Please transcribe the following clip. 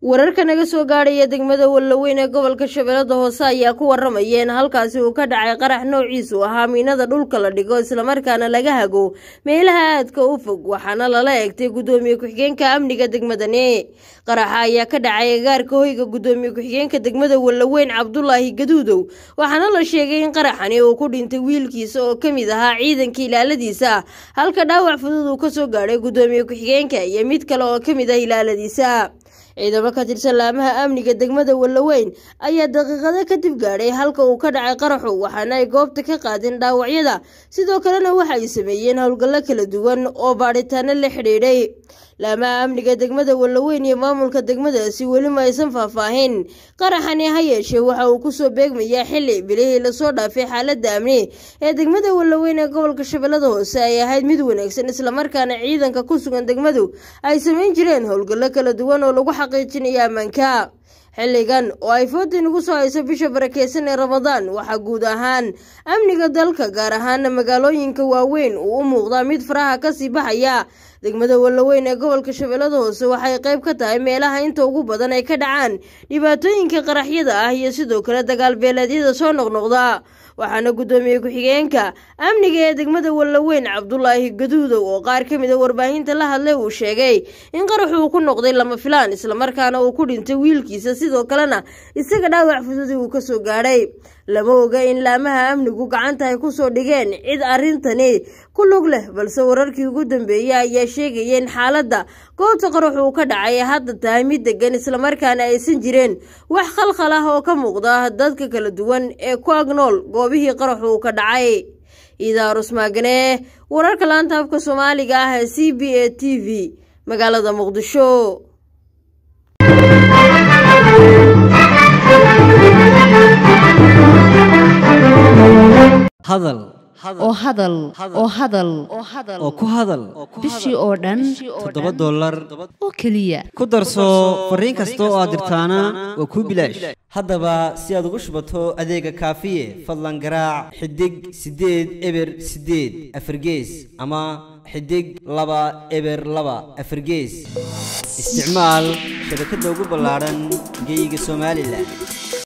wararka naga soo gaadhaya degmada wallaweyn ee gobolka shabeellada hoose ayaa ku waramaya in halkaasi uu ka dhacay qarax noociisu ahaa miinada dhulka la dhigo islamarkaana laga hago meelaha aadka u fog waxaana lala eegtay guddoomiye ku-xigeenka amniga degmadani qaraxa ayaa ka dhacay agaarka hoyga guddoomiye ku-xigeenka degmada wallaweyn cabdulaahi gaduudow waxaana la sheegay in qaraxani uu ku dhintay wiilkiisa oo ka mid ahaa ciidanka ilaaladiisa halka dhaawac fudud uu kasoo gaadhay guddoomiye ku-xigeenka iyo mid kale oo ka mid ah ilaaladiisa ciidamo ka tirsan laamaha amniga degmada wallaweyn ayaa daqiiqado kadib gaadhay halka uu ka dhacay qaraxu waxaana ay goobta ka qaadeen dhaawacyada sidoo kalena waxa ay sameeyeen howlgallo kala duwan oo baadhitaano la xidhiidhay laamaha amniga degmada wallaweyn iyo maamulka degmadaasi weli ma aysan faahfaahin qaraxani ha yeeshee waxa uu kusoo beegmayaa xili bilihii lasoo dhaafay xaaladda amni ee degmada wallaweyn ee gobolka shabeellada hoose ay ahayd mid wanaagsan islamarkaana ciidanka ku sugan degmadu ay samayn jireen howlgallo kala duwan oo lagu xaqiijinayo ammaanka xilligan oo ay fooda nagu soo hayso bisha barakeysan ee ramadaan waxaa guud ahaan amniga dalka gaar ahaana magaalooyinka waaweyn uu u muuqdaa mid faraha kasii baxaya degmada wallaweyn ee gobolka shabeellada hoose waxay qayb ka tahay meelaha inta ugu badan ay ka dhacaan dhibaatooyinka qaraxyada ah iyo sidoo kale dagaal beeleedyada soo noqnoqda waxaana guddoomiye ku-xigeenka amniga ee degmada wallaweyn cabdulaahi gaduudow oo qaar ka mida warbaahinta la hadlay uu sheegay in qaraxu uu ku noqday lama filaan islamarkaana uu ku dhintay wiilkiisa sidoo kalena isaga dhaawac fududi uu kasoo gaadhay lama oga in laamaha amnigu gacanta ay kusoo dhigeen cid arrintani ku lug leh balse wararkii ugu dambeeyey ayaa sheegaya in xaaladda goobta qarax uu ka dhacay ee hadda tahay mid degan islamarkaana aysan jireen wax khalkhal ah oo ka muuqda dadka kala duwan ee ku agnool goobihii qaraxu uu ka dhacay idaarus maagane wararka laanta afka soomaaliga ah ee c b a t v magaalada muqdisho hadal oo hadal oo hadal oo ku hadal bishii oo dhan toddoba dollar oo keliya ku darso fariin kasta oo aad dirtaana waa kuu bilaash haddaba si aad ugu shubato adeega kaafiye fadlan garaac xidig siddeed eber siddeed afargees ama xidig laba eber laba afargees isticmaal shabakadda ugu ballaadhan geeyiga somalilan